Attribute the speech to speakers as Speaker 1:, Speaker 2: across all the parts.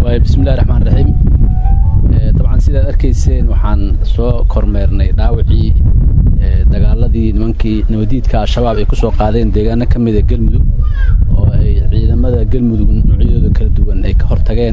Speaker 1: bismillahi raxmaan raxiim dabcan sidaad arkayseen waxaan soo kormeernay dhaawacii dagaaladii nimankii nabadiidka al-shabaab ay ku soo qaadeen deegaano ka mida galmudug oo ay ciidamada galmudug noocyadooda kala duwan ay ka hortageen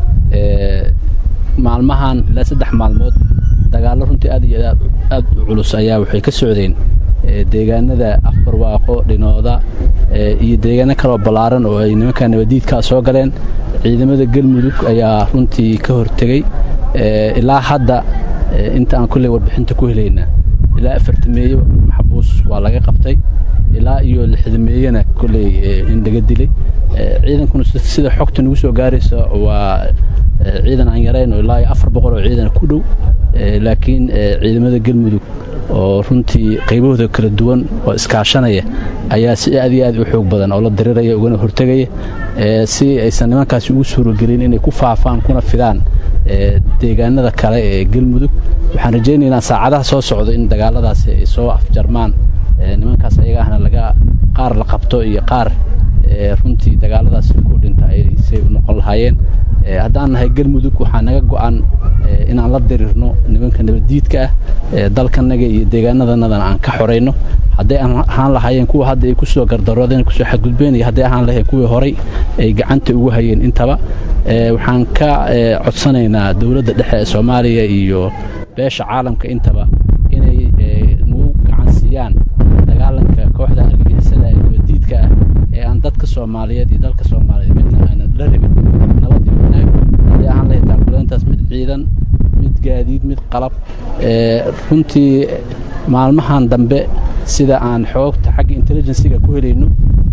Speaker 1: maalmahan ilaa saddex maalmood dagaallo runtii aad iyo aad u culus ayaa waxay ka socdeen deegaanada afbarwaaqo dhinooda iyo deegaano kaloo ballaaran oo ay nimanka nabadiidkaa soo galeen ciidamada galmudug ayaa runtii ka hortegey ilaa hadda inta aan kolley warbixinta ku helaynaa ilaa afartameeyo maxbuus waa laga qabtay ilaa iyo lixdameeyana kolley in laga dilay ciidankuna sida xogta nagu soo gaaraysa waa ciidan aan yarayn oo ilaa iyo afar boqol oo ciidan ku dhow laakiin ciidamada galmudug oo runtii qaybahooda kala duwan oo iskaashanaya ayaa si aad iyo aad u xoog badan oo la diriraya ugana hortegaya si aysan nimankaasi ugu suuragelin inay ku faafaan kuna fidaan deegaanada kale ee galmudug waxaan rajaynaynaa saacadaha soo socda in dagaaladaasi ay soo afjarmaan nimankaas ayaga ahna laga qaar la qabto iyo qaar runtii dagaaladaasi ku dhinta say u noqon lahaayeen haddaan nahay galmudug waxaa naga go'an inaan la dirirno nimanka nabaddiidka ah dalkanaga iyo deegaanadanadana aan ka xorayno hadday ahaan lahaayeen kuwa hadda ay kusoo gardaroodeen kusoo xadgudbeen iyo hadday ahaan lahayen kuwii horay ay gacanta ugu hayeen intaba waxaan ka codsanaynaa dowladda dhexe ee soomaaliya iyo beesha caalamka intaba inay nagu gacan siiyaan dagaalanka kooxda argagixisada ee nabaddiidka ah ee aan dadka soomaaliyeed iyo dalka soomaaliyeed midna aanan la rabin nabad iyo wanaag hadday ahaan lahayd taakuleyntaas mid ciidan mid gaadiid mid qalab runtii maalmahan dambe sida aan xoogta xagga intelligensiga ku helayno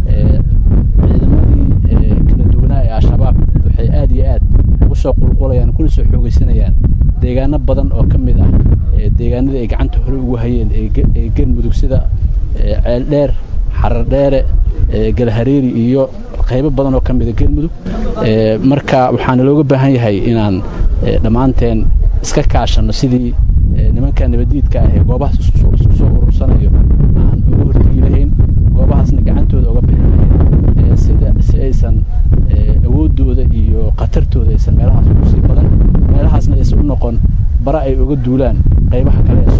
Speaker 1: ciidamadii kala duwanaa ee al-shabaab waxay aad iyo aad ugu soo qulqulayaan kuna soo xoogaysanayaan deegaano badan oo ka mid ah deegaanadii ay gacanta hore ugu hayeen ee galmudug sida ceeldheer xarardheere galhareeri iyo qaybo badan oo ka mida galmudug marka waxaana looga baahan yahay inaan dhammaanteen iska kaashanno sidii nimanka nabadiidka ah ee goobahaas isku soo urursanayo aan uga hortegi lahayn goobahaasna gacantooda uga bixin lahayn sida si aysan awooddooda iyo khatartooda aysan meelahaas ugu sii badan meelahaasna aysan u noqon bara ay uga duulaan qaybaha kale ee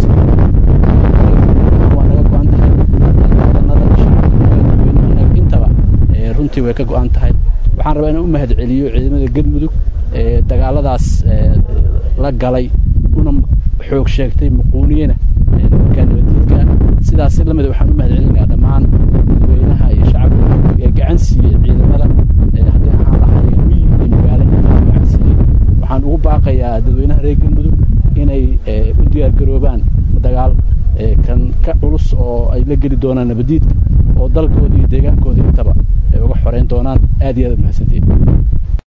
Speaker 1: soomaaliyawaa naga go-an tahay wadanada shacabka intaba runtii way ka go-an tahay waxaan rabaa inaan u mahad celiyo ciidamada galmudug ee dagaaladaas la galay una xoog sheegtay muquuniyena nimanka nabadiidka sidaas la mida waxaan u mahad celinayaa dhammaan dadweynaha iyo shacabka ee gacan siiyey ciidamada haddii ahaan lahaayeen miyi iyo magaalo intaa gacan siiyey waxaan ugu baaqayaa dadweynaha reer galmudug inay u diyaargaroobaan dagaal kan ka culus oo ay la geli doonaan nabadiidka oo dalkooda iyo deegaankooda intaba ay uga xoreyn doonaan aad iyo aad u mahadsantihin